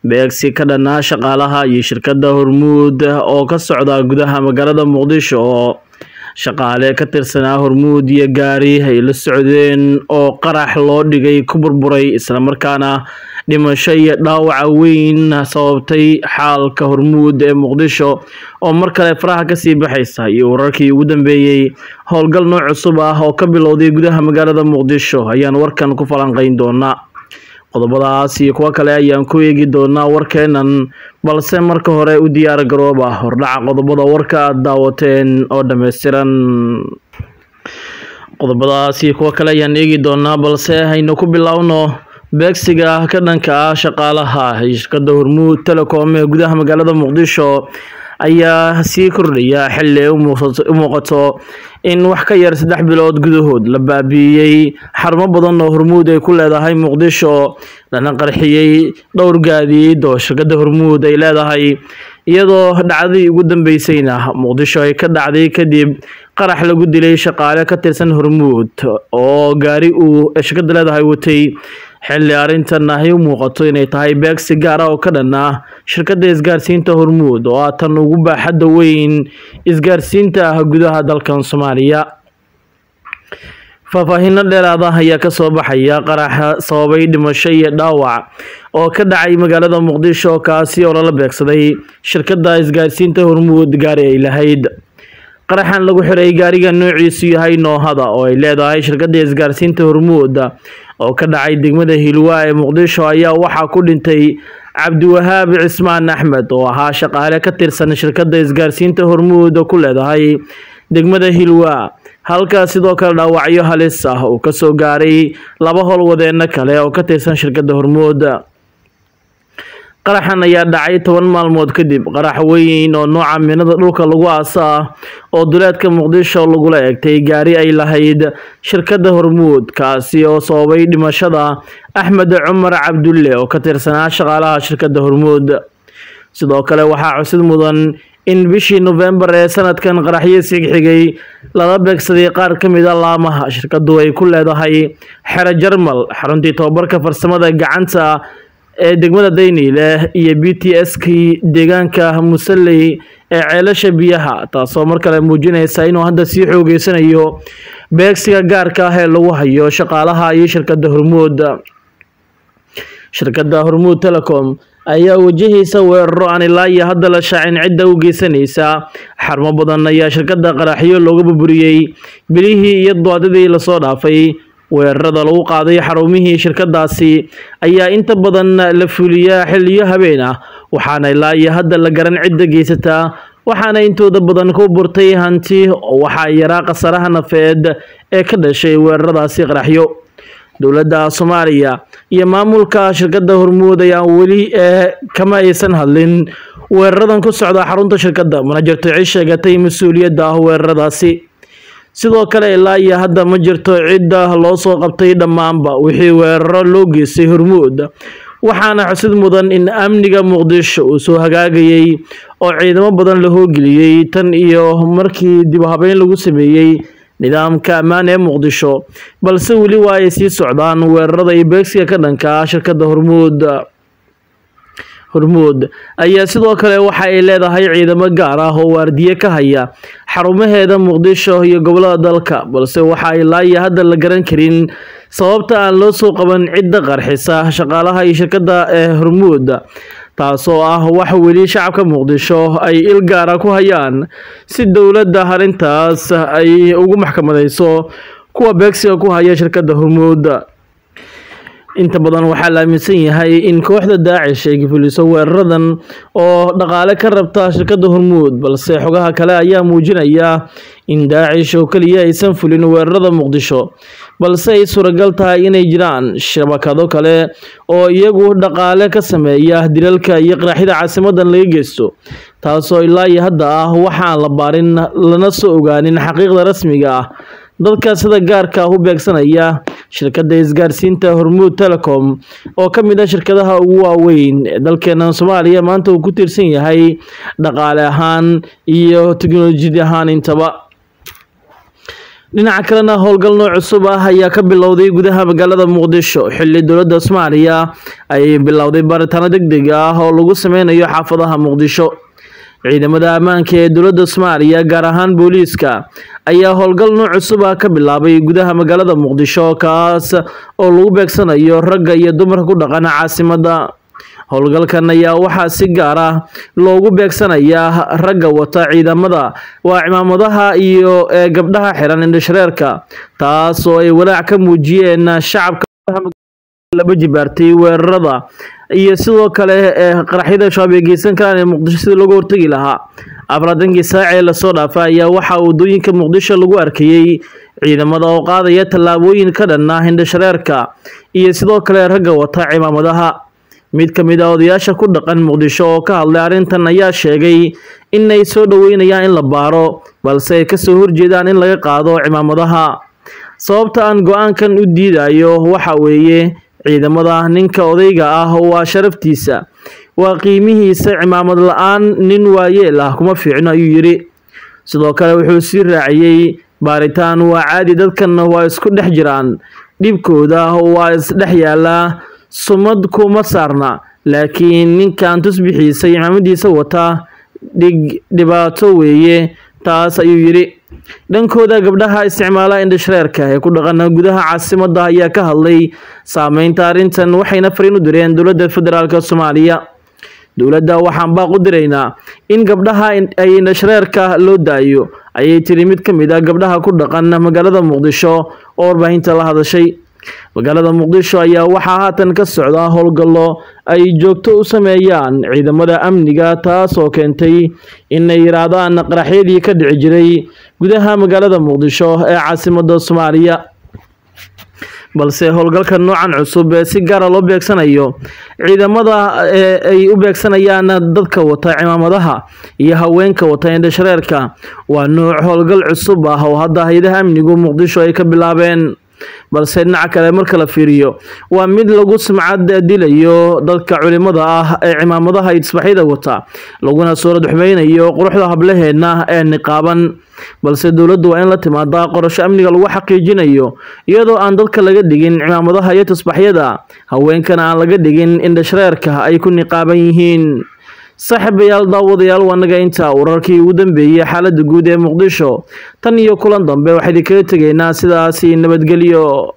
beegsi ka dhanaa shaqaalaha iyo shirkadda hormuud oo ka socda gudaha magaalada muqdisho oo shaqaale ka tirsanaa hormuud iyo gaari ay la socdeen oo qarax loo dhigay ku burburay islamarkaana dhimasho iyo dhaawaca weyn sababtay xaalka hormuud ee muqdisho oo mar kale faraha kasii baxaysa iyo wararkii ugu dambeeyey howlgal nooc cusub ah oo ka bilowday gudaha magaalada muqdisho ayaan warkan ku falanqeyn doonaa qodobadaas iyo kuwo kale ayaan ku eegi doonaa warkeenan balse marka hore u diyaar garooba hordhaca qodobada warka aad daawateen oo dhammaystiran qodobadaas iyo kuwo kale ayaan eegi doonaa balse haynu ku bilowno beegsiga ka dhanka ah shaqaalaha shirkadda hormuud telecom ee gudaha magaalada muqdisho ayaa sii kordhaya xilli ay u muuqato in wax ka yar saddex bilood gudahood la baabi'iyey xarumo badan oo hormuud ay ku leedahay muqdisho lana qarxiyey dhowr gaadiid oo shirkadda hormuud ay leedahay iyadoo dhacdadii ugu dambeysayna muqdisho ay ka dhacday kadib qarax lagu dilay shaqaale ka tirsan hormuud oo gaari uu shirkadda leedahay watay xilli arrintan ay u muuqato inay tahay beegsi gaar ah oo ka dhan ah shirkadda isgaarsiinta hormuud oo ah tan ugu baaxadda weyn isgaarsiinta ah gudaha dalkan soomaaliya faahfaahinno dheeraada ayaa kasoo baxaya qaraxa sababay dhimasho iyo dhaawac oo ka dhacay magaalada muqdisho kaasi oo lala beegsaday shirkadda isgaarsiinta hormuud gaari ay lahayd qaraxan lagu xiray gaariga noociisu yahay noohada oo ay leedahay shirkadda isgaarsiinta hormuud oo ka dhacay degmada hilwa ee muqdisho ayaa waxaa ku dhintay cabdiwahaab cismaan axmed oo ahaa shaqaale ka tirsan shirkadda isgaarsiinta hormuud ku leedahay degmada hilwa halka sidoo kale dhaawacyo halis ah uu kasoo gaaray laba howlwadeeno kale oo ka tirsan shirkadda hormuud qaraxan ayaa dhacay toban maalmood kadib qarax weyn oo nooca minada dhulka lagu aasa ah oo duleedka muqdisho lagula egtay gaari ay lahayd shirkadda hormuud kaasi oo sababay dhimashada axmed cumar cabdulle oo ka tirsanaa shaqaalaha shirkadda hormuud sidoo kale waxaa cusid mudan in bishii nofembar ee sanadkan qaraxyo sigxigay lala beegsaday qaar ka mid a laamaha shirkadu ay ku leedahay xero jarmal xaruntii tobabarka farsamada gacanta ee degmada dayniile iyo b t s kii deegaanka musalley ee ceelasha biyaha taasoo mar kale muujinaysa inuu hadda sii xoogeysanayo beegsiga gaarka ah ee lagu hayo shaqaalaha iyo shirkadda hormuud shirkadda hormuud telecom ayaa wajahaysa weeraro aan ilaa iyo hadda la shaacin cidda u geysanaysa xarumo badan ayaa shirkadda qaraxyo looga burburiyey bilihii iyo doodadii lasoo dhaafay weerarada lagu qaaday xarumihii shirkadaasi ayaa inta badan la fuliyaa xiliyo habeen ah waxaana ilaa iyo hadda la garan cidda geysataa waxaana intooda badan ku burtay hanti oo waxaa yaraa khasaraha nafeed ee ka dhashay weeraradaasi qaraxyo dowladda soomaaliya iyo maamulka shirkadda hormuud ayaan weli ee kama aysan hadlin weeraradan ku socda xarunta shirkadda mana jirto cid sheegatay mas-uuliyadda ah weeraradaasi sidoo kale ilaa iyo hadda ma jirto cidda loo soo qabtay dhammaanba wixii weeraro loo geystay hormuud waxaana xusid mudan in amniga muqdisho uu soo hagaagayey oo ciidamo badan la hoogeliyey tan iyo markii dib habeyn lagu sameeyey nidaamka ammaan ee muqdisho balse weli waa ay sii socdaan weerarada iyo beegsiga ka dhanka ah shirkadda hormuud hormuud ayaa sidoo kale waxa ay leedahay ciidamo gaar ah oo waardiye ka haya xarumaheeda muqdisho iyo gobolada dalka balse waxa ay laayo hadda la garan karin sababta aan loo soo qaban cidda qarxisa shaqaalaha iyo shirkadda ee hormuud taasoo ah wax weli shacabka muqdisho ay il gaara ku hayaan si dowladda arrintaas ay ugu maxkamadayso kuwa beegsiga ku haya shirkadda hormuud inta badan waxaa la aaminsan yahay in kooxda daacish ay fuliso weeraradan oo dhaqaale ka rabta shirkadda hormuud balse xogaha kale ayaa muujinaya in daacish oo keliya aysan fulin weerarada muqdisho balse ay suuragal tahay inay jiraan shabakado kale oo iyagu dhaqaale ka sameeya dilalka iyo qaraxyada caasimadan laga geysto taasoo ilaa iyo hadda ah waxaan la baarin lana soo ogaanin xaqiiqda rasmiga ah dadka sida gaarka ah u beegsanaya shirkadda isgaarsiinta hormuud telecom oo ka mid ah shirkadaha ugu waaweyn ee dalkeena soomaaliya maanta uu ku tiirsan yahay dhaqaale ahaan iyo teknolojiyad ahaan intaba dhinaca kalena howlgal nooc cusub ah ayaa ka bilowday gudaha magaalada muqdisho xilli dowladda soomaaliya ay bilowday baaritaano deg deg ah oo lagu sameynayo xaafadaha muqdisho ciidamada ammaanka ee dowladda soomaaliya gaar ahaan booliiska ayaa howlgal nooc cusub ah ka bilaabay gudaha magaalada muqdisho kaas oo lagu beegsanayo ragga iyo dumarka ku dhaqana caasimadda howlgalkan ayaa waxaa si gaar ah loogu beegsanayaa ragga wata ciidamada waa cimaamadaha iyo ee gabdhaha xiran indhashareerka taas oo ay walaac ka muujiyeen shacabka laba jibaartay weerarada iyo sidoo kale ee qaraxyada shabaab ay geysan karaan ee muqdisho sidii looga hortegi lahaa afraatankii saac ee lasoo dhaafa ayaa waxaa waddooyinka muqdisho lagu arkayey ciidamada oo qaadaya tallaabooyin ka dhan ah indhashareerka iyo sidoo kale ragga wata cimaamadaha mid ka mid ah odayaasha ku dhaqan muqdisho oo ka hadlay arrintan ayaa sheegay inay soo dhoweynayaan in la baaro balse ay kasoo horjeedaan in laga qaado cimaamadaha sababta aan go-aankan u diidayo waxa weeye ciidamada ninka odayga ah waa sharaftiisa waa qiimihiisa cimaamad la-aan nin waayeel ah kuma fiicno ayuu yidhi sidoo kale wuxuu sii raaciyey baaritaan waa caadi dadkan waa isku dhex jiraan dhibkooda waa isdhex yaalaa sumad kuma saarna laakiin ninkan tusbixiisa iyo cimaamadiisa wata dhig dhibaato weeye taas ayuu yidhi dhankooda gabdhaha isticmaala indhashareerka ee ku dhaqana gudaha caasimadda ayaa ka hadlay saameynta arrintan waxayna fariin u direen dowladda federaalk soomaaliya dowladda waxaan baaq u diraynaa in gabdhaha ay indhashareerka loo daayo ayay tiri mid ka mid ah gabdhaha ku dhaqan magaalada muqdisho oo warbaahinta la hadashay magaalada muqdisho ayaa waxaa haatan ka socda howlgallo ay joogto u sameeyaan ciidamada amniga taas oo keentay inay yiraahdaan qaraxyadii ka dhici jiray gudaha magaalada muqdisho ee caasimada soomaaliya balse howlgalka noocan cusub ee si gaara loo beegsanayo ciidamada ee ay u beegsanayaan dadka wata cimaamadaha iyo haweenka wata indhashareerka waa nuuc howlgal cusub ah oo hadda hay-adaha amnigu muqdisho ay ka bilaabeen balse dhinaca kale marka la fiiriyo waa mid lagu sumcad dilayo dadka culimada ah ee cimaamadaha iyo tisbaxyada wata laguna soo radxumeynayo quruxda hablaheedna ee niqaaban balse dowladdu waa in la timaadaa qorasho amniga lagu xaqiijinayo iyadoo aan dadka laga dhigin cimaamadaha iyo tisbaxyada haweenkana aan laga dhigin indhashareerka ay ku niqaaban yihiin saaxiibayaal daawadayaal waa naga intaa wararkii ugu dambeeyey xaaladda guud ee muqdisho tan iyo kulan dambe waxaa idinkaga tegaynaa sidaasi nabadgelyo